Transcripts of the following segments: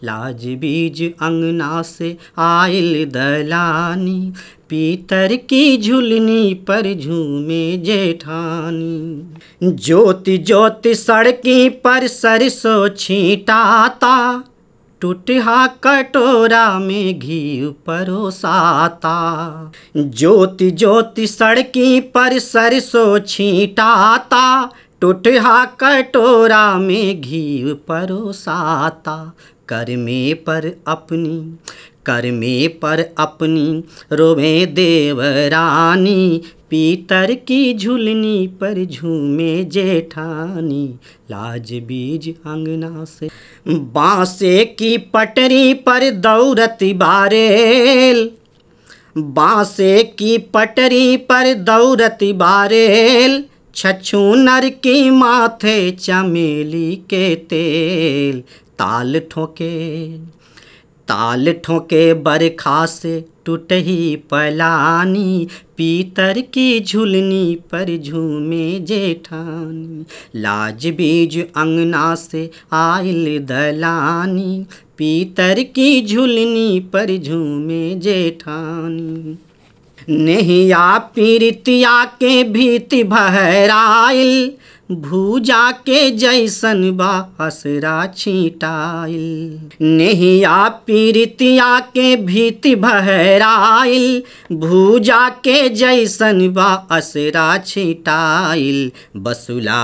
लाज बीज अंगना से आयल दलानी पीतर की झुलनी पर झूमे जेठानी ज्योति ज्योति सड़की पर सरसों छींटाता टूटहा कटोरा में घी परोसाता ज्योति ज्योति सड़की पर सरसों छींटाता टूटहा कटोरा में घी परोसाता करमे पर अपनी करमे पर अपनी रोवे देवरानी पीतर की झुलनी पर झूमे जेठानी लाज बीज अंगना से बांसे की पटरी पर दौरती बारेल बांसे की पटरी पर दौरती बारेल छछूनर की माथे चमेली के तेल ताल ठोके ताल ठोके बरखा से टूटही पलानी पीतर की झुलनी पर झूमे जेठानी लाज बीज अंगना से आयल दलानी पीतर की झुलनी पर झूमे जेठानी नहिया पीरितिया के भीति बहराइल भूजा के जैसन बा हसरा छीटाइल नहिया पीरितिया के भीति बहराइल भूजा के जैसन बा असरा छीटाइल बसुला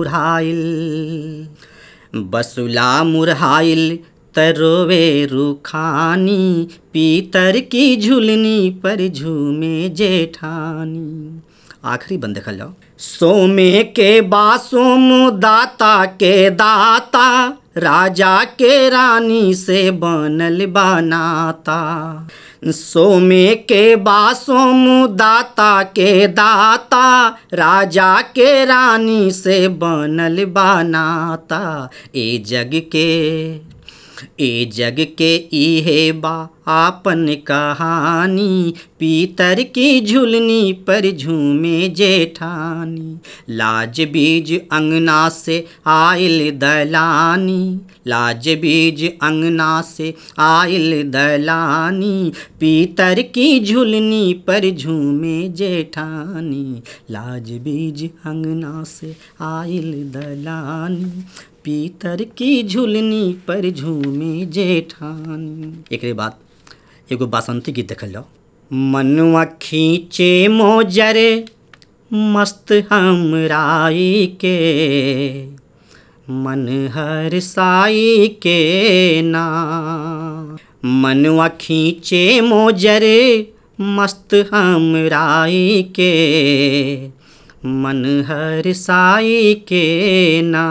मुरहाइल बसुला मुरहाइल तरोवे रुखानी पीतर की झुलनी पर झूमे जेठानी आखिरी बंद देखल जाओ सोमे के बासोम दाता के दाता राजा के रानी से बनल बनाता सोमे के बासोम दाता के दाता राजा के रानी से बनल बनाता ए जग के ए जग के इहे बा आपन कहानी पीतर की झुलनी पर झूमे जेठानी लाज बीज अंगना से आयल दलानी लाज बीज अंगना से आयल दलानी पीतर की झुलनी पर झूमे जेठानी लाज बीज अंगना से आयल दलानी पीतर की झुलनी पर झूमे जेठानी एक बाद एगो बासंती गीत देखल जाओ मनुआ खींचे मोजर मस्त हमराई के मन हर साई के ना मनुआ खींचे मोजर मस्त हमराई के मन हर साई के ना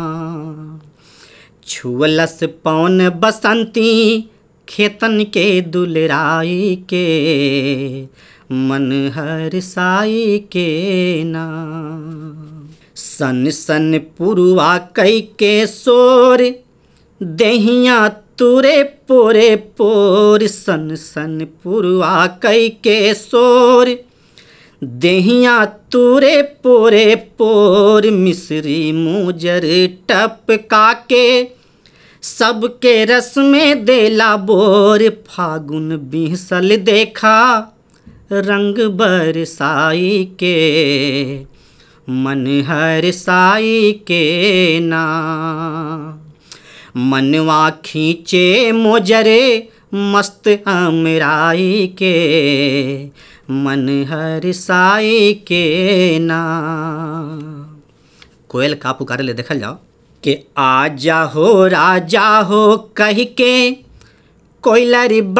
छुअलस पौन बसंती खेतन के दुलराई के मन हर साई के ना सन सन पुरुआ कई के सोर दहिया तुरे पोरे पोर सन सन पुरुआ कई के सोर देहिया तुरे पोरे पोर मिश्री मुजर टपका के सबके रस में देला बोर फागुन बिहसल देखा रंग बरसाई के मन हर साई के ना मनवा खींचे मोजरे मस्त हमराई के मन हर साई के ना कोयल का पुकारे ले देखल जाओ कि आजा हो राजा हो कह के कोयलरी